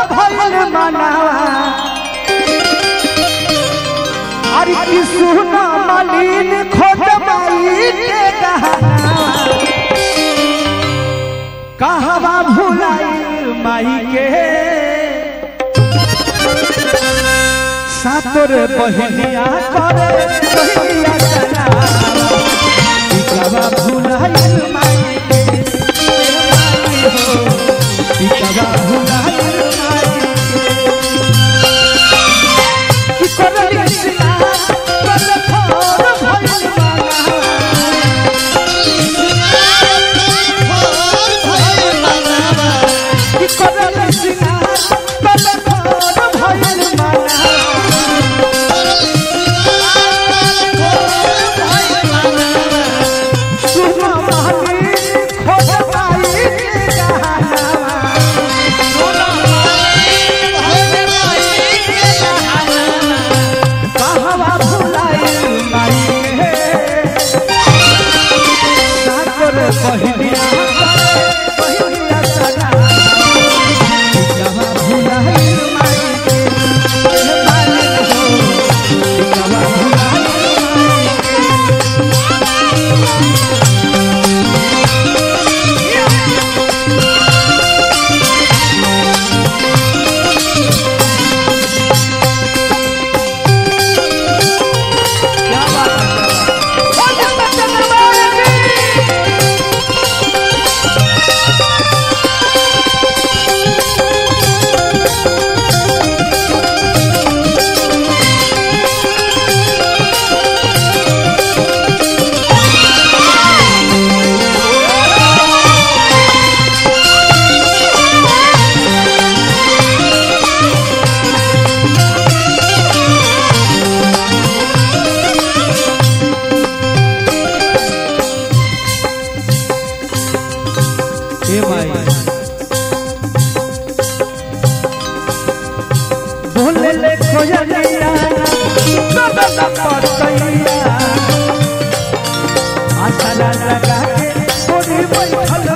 भइल मनावा अरे की सुना मलिन खोट माई के गहना कहवा भुलाइल माई के सातोर बहिनिया करे बहिनिया कना कहवा भुलाइल माई के माई हो कहवा भुलाइल माई के की करली सिना कर फोर भइल माला की करली सिना कर फोर भइल माला सुनो माली खोज पाई के गहना कहवा भुलाइल माई के साकर बहिनिया बहिनिया सदा कहवा भुलाइल माई के मालिक हो कहवा भुलाइल माई के क्या बात है ओ जगत दरबार की हे माई बोले ले खोजलिया सबल पतैया आशा लगा के थोड़ी बैठल